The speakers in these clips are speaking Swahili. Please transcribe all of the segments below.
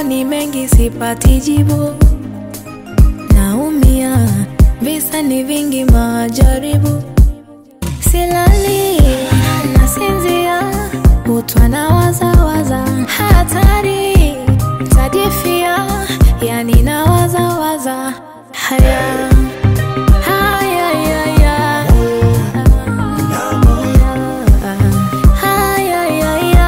maswali mengi sipati jibu, naumia, visa ni vingi, majaribu, silali, nasinzia, kutwa na wazawaza, hatari, tajifia, yani na wazawaza, haya haya haya haya haya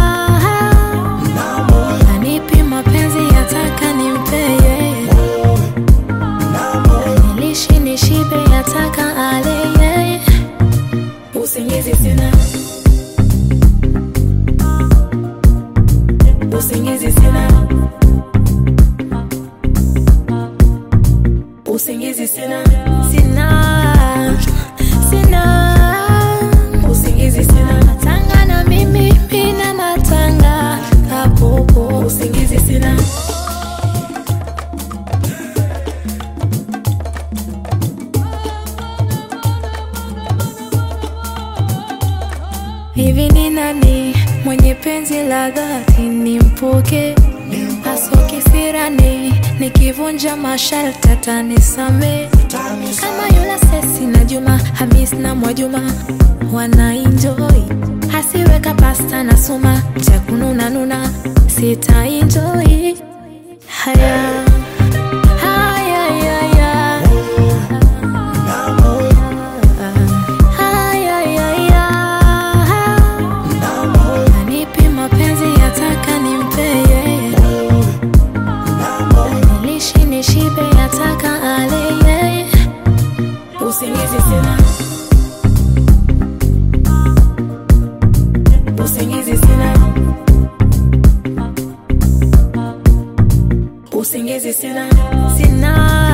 Anipi mapenzi yataka nimpeye, nilishi nishibe yataka aleye, usingizi sina, usingizi sina, usingizi sina, sina, sina, usingizi sina, natanga na mimi mina natanga kapopo, usingizi sina. Hivi ni nani mwenye penzi la dhati nimpoke, asoke sirani, nikivunja masharti atanisame, kama yule Sesi na Juma, Hamis na Mwajuma wana enjoy, hasiweka pasta na suma cha kununa nuna, sita enjoy haya haya haya haya haya Anipi mapenzi yataka nimpeye, nilishi nishibe yataka aleye, usingizi sina, usingizi sina, usingizi sina, sina